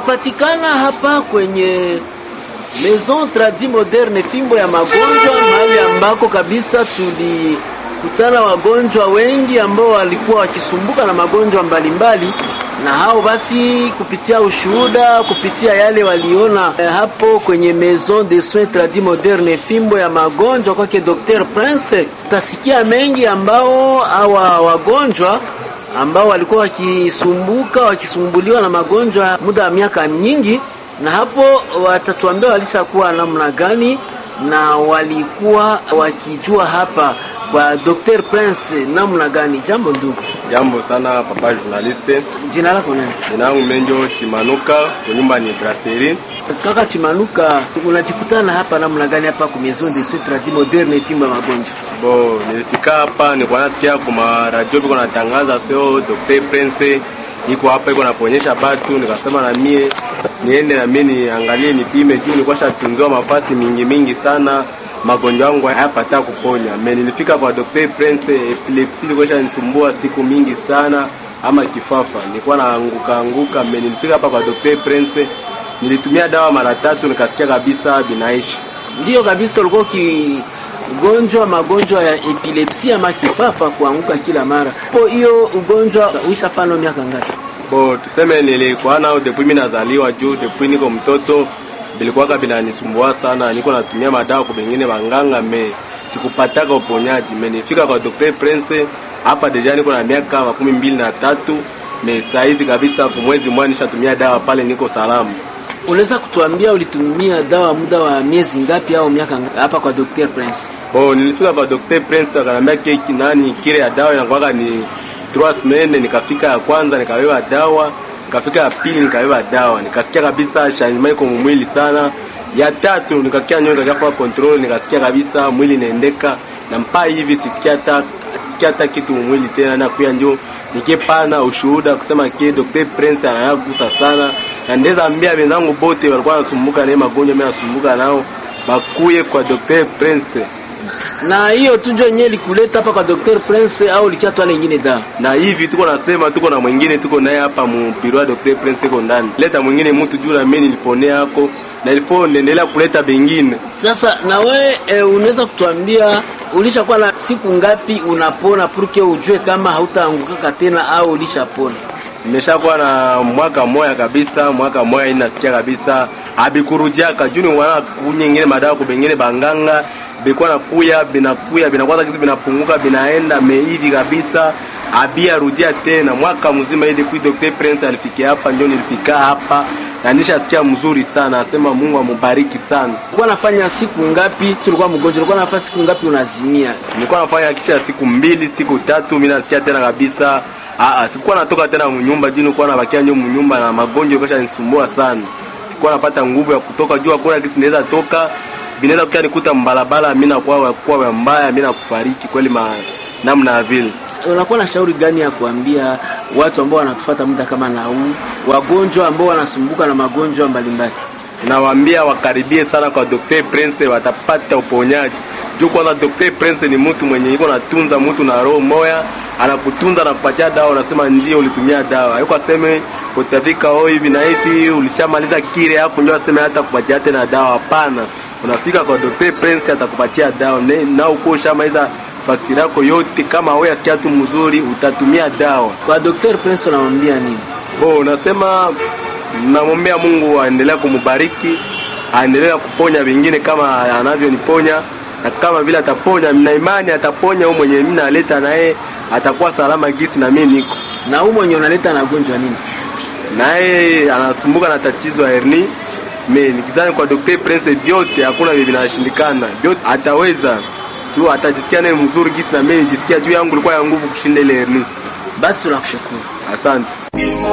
Tunapatikana hapa kwenye Maison Tradi Moderne, fimbo ya magonjwa, mahali ambako kabisa tulikutana wagonjwa wengi ambao walikuwa wakisumbuka na magonjwa mbalimbali na hao basi, kupitia ushuhuda, kupitia yale waliona eh, hapo kwenye Maison de Soins Tradi Moderne, fimbo ya magonjwa kwake Dr. Prince, utasikia mengi ambao hawa wagonjwa ambao walikuwa wakisumbuka wakisumbuliwa na magonjwa muda wa miaka nyingi, na hapo watatuambia walishakuwa namna gani na walikuwa wakijua hapa kwa Dr. Prince namna gani. Jambo ndugu. Jambo sana papa journaliste. Jina lako nani? Jina langu Menjo Chimanuka, kwa nyumba ni Brasserie. Kaka Chimanuka, unajikutana hapa namna gani hapa kwa Maison de Soins Tradi Moderne fimbo ya magonjwa? Bo, nilifika hapa nilikuwa nasikia kwa radio biko natangaza sio Dr. Prince iko hapa iko naponyesha batu, nikasema na mie niende na mie niangalie nipime juu nilikuwa shatunziwa mafasi mingi mingi sana magonjwa yangu hayapata kuponya. Me nilifika kwa Dr. Prince, epilepsi ilikuwa shanisumbua siku mingi sana, ama kifafa nilikuwa naanguka anguka. Me nilifika hapa kwa Dr. Prince, nilitumia dawa mara tatu, nikasikia kabisa binaishi. Ndiyo kabisa, ulikuwa ugonjwa magonjwa ya epilepsi ama kifafa, kuanguka kila mara. Po hiyo ugonjwa uishafano miaka ngapi? Bo, tuseme nilikuwa nao depuis mimi nazaliwa, juu depuis niko mtoto bilikuwaka binanisumbua sana, niko natumia madawa kwa bengine banganga, me sikupataka uponyaji. Me nifika kwa Dr. Prince hapa deja niko na miaka makumi mbili na tatu me saizi kabisa, kwa mwezi mmoja nishatumia dawa pale, niko salama. Unaweza kutuambia ulitumia dawa muda wa miezi ngapi au miaka ngapi hapa kwa Dr. Prince? Bo, nilifika kwa Dr. Prince akanambia keki nani kile ya dawa inakuwaka ni trois semaines. Nikafika ya kwanza nikabeba dawa nikafika ya pili nikabeba dawa, nikasikia kabisa changement iko mwili sana. Ya tatu nikakia nyoka nikafa control, nikasikia kabisa mwili inaendeka na mpaa hivi sisikia hata sisikia hata kitu mwili tena, na kuya ndio nikipana ushuhuda kusema ke Dr. Prince anayagusa sana, na ndeza ambia wenzangu bote walikuwa nasumbuka na magonjwa mimi nasumbuka nao bakuye kwa Dr. Prince na hiyo tu ndio yenyewe likuleta hapa kwa Dr. Prince au likia twala nyingine dawa? Na hivi tuko nasema tuko na mwingine tuko naye hapa mu biro ya Dr. Prince iko ndani. Leta mwingine mtu juu na mimi niliponea yako na ilipo niendelea kuleta bengine. Sasa na we e, unaweza kutuambia ulishakuwa na siku ngapi unapona purke ujue kama hautaangukaka tena au ulishapona? Nimeshakuwa na mwaka moya kabisa, mwaka moya hii nasikia kabisa abikurujiaka juu ni wana kunyingine madawa kubengine banganga bikuwa nakuya binakuya binakwaza kisi binapunguka binaenda meivi kabisa abia rudia tena mwaka mzima ili kui Dr. Prince alifikia hapa, ndio nilifika hapa na nishasikia mzuri sana, asema Mungu amubariki sana. Ulikuwa nafanya siku ngapi tulikuwa mgonjwa? Ulikuwa nafanya siku ngapi unazimia? Nilikuwa nafanya kisha siku mbili siku tatu, mimi nasikia tena kabisa. Aa, sikuwa natoka tena mnyumba juu nilikuwa nabakia nyuma mnyumba na magonjwa kesha nisumbua sana, sikuwa napata nguvu ya kutoka juu, hakuna kitu naweza toka vinaweza kukia nikuta mbalabala, mimi nakuwa kwa mbaya, mimi nakufariki kweli ma namna ya vile. Unakuwa na shauri gani ya kuambia watu ambao wanatufuata muda kama na huu, wagonjwa ambao wanasumbuka na magonjwa mbalimbali? Nawaambia wakaribie sana kwa Dr. Prince, watapata uponyaji. Juu kwanza Dr. Prince ni mtu mwenye iko natunza mtu na roho moya, anakutunza na kupatia dawa, unasema ndio ulitumia dawa. Hayuko aseme utafika oh hivi na hivi ulishamaliza kile hapo ndio aseme hata kupatia tena dawa. Hapana, unafika kwa Dr. Prince atakupatia dawa na uko ushamaliza faktiri yako yote. Kama wewe asikia tu mzuri, utatumia dawa. Kwa Dr. Prince unamwambia nini? Bo, unasema namwombea Mungu aendelea kumubariki, aendelea kuponya vingine kama anavyoniponya, na kama vile ataponya, na imani ataponya huyo mwenye mimi naleta naye atakuwa salama gisi na mimi niko na huyo mwenye unaleta na gonjwa nini, naye anasumbuka na tatizo ya hernia me nikizani kwa Dr. Prince vyote hakuna vile vinashindikana, vyote ataweza tu, atajisikia naye mzuri gisi na mimi nijisikia juu yangu ilikuwa ya nguvu kushinda ile hernia. Basi tunakushukuru, asante.